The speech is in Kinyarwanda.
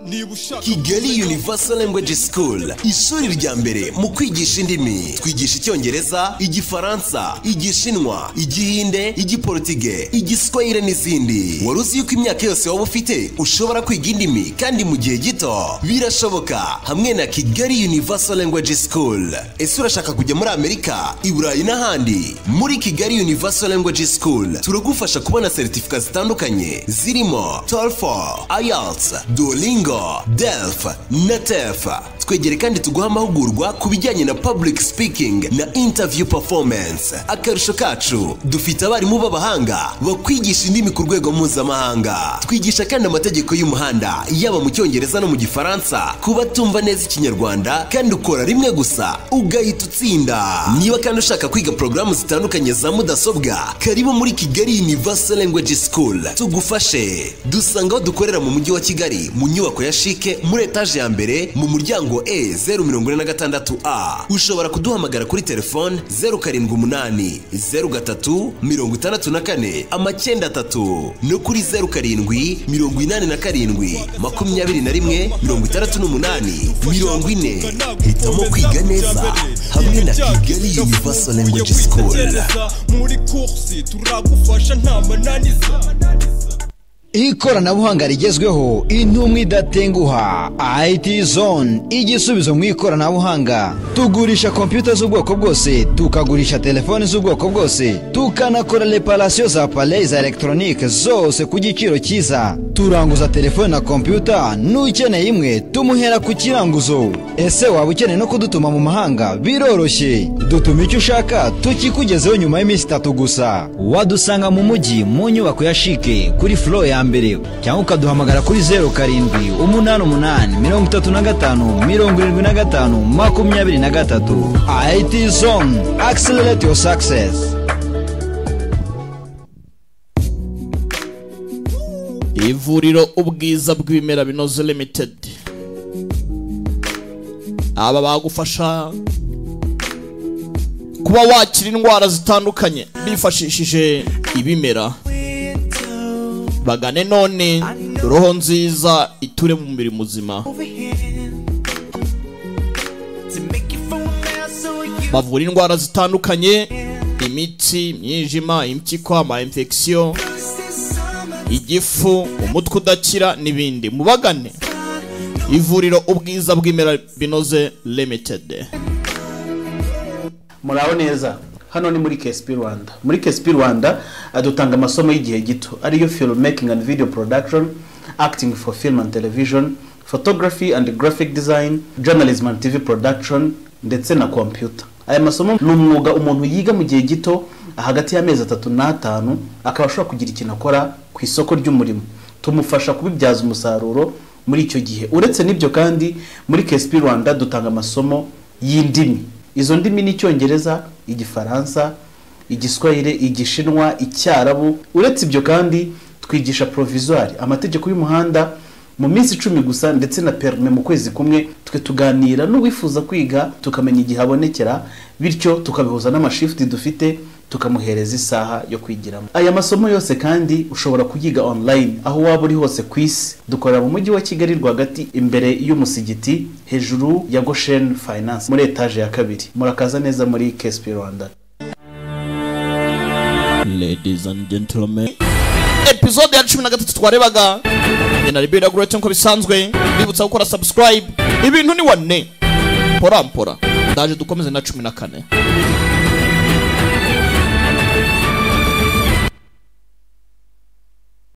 niba ushaka kigali universal language school ishuri rya mbere mu kwigisha indimi twigisha icyongereza igifaransa igishinwa igihinde igiporutige igiswahire n'izindi wari uzi yuko imyaka yose waba ufite ushobora kwiga indimi kandi mu gihe gito birashoboka hamwe na kigali universal language school ese urashaka kujya muri amerika i burayi n'ahandi muri kigali universal language school turagufasha kubona seritifika zitandukanye zirimo tolefo ayatsi duolingo delf na tef twegere kandi tuguha amahugurwa ku bijyanye na public speaking na interview performance akarusho kacu dufite abarimu b'abahanga bakwigisha indimi ku rwego mpuzamahanga twigisha kandi amategeko y'umuhanda yaba mu cyongereza no mu gifaransa kuba tumva neza ikinyarwanda kandi ukora rimwe gusa ugahita utsinda niba kandi ushaka kwiga porogaramu zitandukanye za mudasobwa karibu muri kigali universal language school tugufashe dusanga aho dukorera mu mujyi wa kigali mu nyubako ya shike muri etaje ya mbere mu muryango e zeru mirongo ine na gatandatu a ushobora kuduhamagara kuri telefone zeru karindwi umunani zeru gatatu mirongo itandatu na kane amacyenda atatu no kuri zeru karindwi mirongo inani na karindwi makumyabiri na rimwe mirongo itandatu n'umunani mirongo ine hitamo kwiga neza hamwe na kigali universal language school muri kursi turagufasha nta mananiza ikoranabuhanga rigezweho intumwe idatenguha IT zone igisubizo mu ikoranabuhanga tugurisha kompiyuta z'ubwoko bwose tukagurisha telefoni z'ubwoko bwose tukanakora reparasiyo za pale za elegitoronike zose ku giciro cyiza turanguza telefoni na kompiyuta n'ukeneye imwe tumuhera ku kiranguzo ese waba ukeneye no kudutuma mu mahanga biroroshye dutuma icyo ushaka tukikugezeho nyuma y'iminsi itatu gusa wadusanga mu mujyi mu nyubako ya shike kuri furo ya mbere cyangwa ukaduhamagara kuri zeru karindwi umunani umunani mirongo itatu na gatanu mirongo irindwi na gatanu makumyabiri na gatatu IT zone accelerate your success ivuriro ubwiza bw'ibimera binoze limited aba bagufasha kuba wakira indwara zitandukanye bifashishije ibimera bagane none roho nziza iture mu mubiri muzima bavura indwara zitandukanye imitsi imyijima impyiko ama infection igifu umutwe udakira n'ibindi mubagane ivuriro ubwiza bw'imera binoze limited muraho neza hano ni muri KSP Rwanda muri KSP Rwanda eh, dutanga amasomo y'igihe gito ariyo film making and video production acting for film and television photography and graphic design journalism and TV production ndetse na computer aya masomo ni umwuga umuntu yiga mu gihe gito hagati y'amezi atatu n'atanu akaba ashobora kugira ikintu akora ku isoko ry'umurimo tumufasha kubibyaza umusaruro muri icyo gihe uretse n'ibyo kandi muri KSP Rwanda dutanga amasomo y'indimi izo ndimi ni icyongereza igifaransa igiswahire igishinwa icyarabu uretse ibyo kandi twigisha provizwari amategeko y'umuhanda mu minsi icumi gusa ndetse na perime mu kwezi kumwe twe tuganira n'uwifuza kwiga tukamenya igihe abonekera bityo tukabihuza n'amashifuti dufite tukamuhereza isaha yo kwigiramo aya masomo yose kandi ushobora kuyiga online aho waba uri hose ku isi dukorera mu mujyi wa kigali rwagati imbere y'umusigiti hejuru ya goshen finance muri etaje ya kabiri murakaza neza muri KSP rwanda ladies and gentlemen episode ya cumi na gatatu twarebaga na ribera gurete nk'uko bisanzwe bibutsa gukora subscribe ibintu ni wane mpora mpora ndaje dukomeze na cumi na kane